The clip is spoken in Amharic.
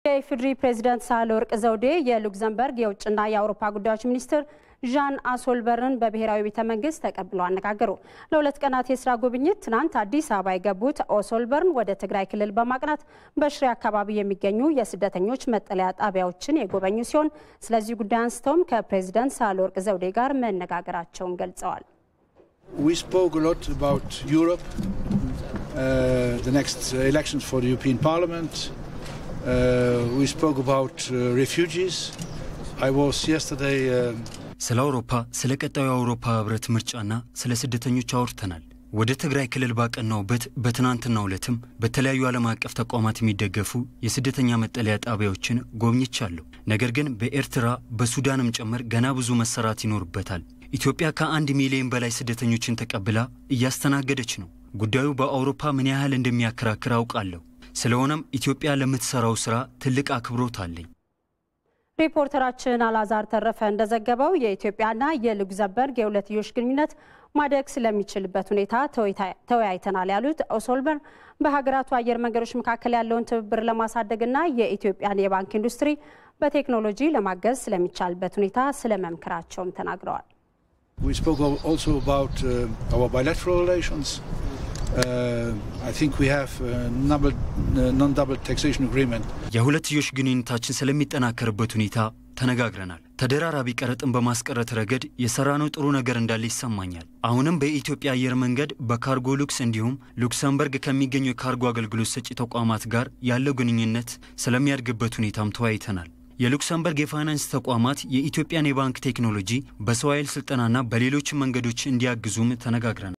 የኢፌዴሪ ፕሬዚዳንት ሳህለወርቅ ዘውዴ የሉክዘምበርግ የውጭና የአውሮፓ ጉዳዮች ሚኒስትር ዣን አሶልበርን በብሔራዊ ቤተ መንግስት ተቀብለው አነጋገሩ። ለሁለት ቀናት የስራ ጉብኝት ትናንት አዲስ አበባ የገቡት ኦሶልበርን ወደ ትግራይ ክልል በማቅናት በሽሬ አካባቢ የሚገኙ የስደተኞች መጠለያ ጣቢያዎችን የጎበኙ ሲሆን ስለዚህ ጉዳይ አንስተውም ከፕሬዚዳንት ሳህለወርቅ ዘውዴ ጋር መነጋገራቸውን ገልጸዋል። We spoke a lot about Europe, uh, the next elections for the European Parliament. Uh, we spoke about uh, refugees. I was yesterday. Uh, ስለ አውሮፓ ስለ ቀጣዩ የአውሮፓ ህብረት ምርጫና ስለ ስደተኞች አውርተናል። ወደ ትግራይ ክልል ባቀናውበት በትናንትናው ዕለትም በተለያዩ ዓለም አቀፍ ተቋማት የሚደገፉ የስደተኛ መጠለያ ጣቢያዎችን ጎብኝቻለሁ። ነገር ግን በኤርትራ በሱዳንም ጭምር ገና ብዙ መሰራት ይኖርበታል። ኢትዮጵያ ከአንድ ሚሊዮን በላይ ስደተኞችን ተቀብላ እያስተናገደች ነው። ጉዳዩ በአውሮፓ ምን ያህል እንደሚያከራክር አውቃለሁ። ስለሆነም ኢትዮጵያ ለምትሰራው ስራ ትልቅ አክብሮት አለኝ። ሪፖርተራችን አላዛር ተረፈ እንደዘገበው የኢትዮጵያና የሉክዘምበርግ የሁለትዮሽ ግንኙነት ማደግ ስለሚችልበት ሁኔታ ተወያይተናል ያሉት ኦሶልበር በሀገራቱ አየር መንገዶች መካከል ያለውን ትብብር ለማሳደግና የኢትዮጵያን የባንክ ኢንዱስትሪ በቴክኖሎጂ ለማገዝ ስለሚቻልበት ሁኔታ ስለመምከራቸውም ተናግረዋል። we spoke also about uh, our bilateral relations. Uh, I think we have a number, uh, non-double taxation agreement. የሁለትዮሽ ግንኙነታችን ስለሚጠናከርበት ሁኔታ ተነጋግረናል። ተደራራቢ ቀረጥን በማስቀረት ረገድ የሰራነው ጥሩ ነገር እንዳለ ይሰማኛል። አሁንም በኢትዮጵያ አየር መንገድ በካርጎ ሉክስ እንዲሁም ሉክሰምበርግ ከሚገኙ የካርጎ አገልግሎት ሰጪ ተቋማት ጋር ያለው ግንኙነት ስለሚያድግበት ሁኔታም ተወያይተናል። የሉክሰምበርግ የፋይናንስ ተቋማት የኢትዮጵያን የባንክ ቴክኖሎጂ በሰው ኃይል ስልጠናና በሌሎች መንገዶች እንዲያግዙም ተነጋግረናል።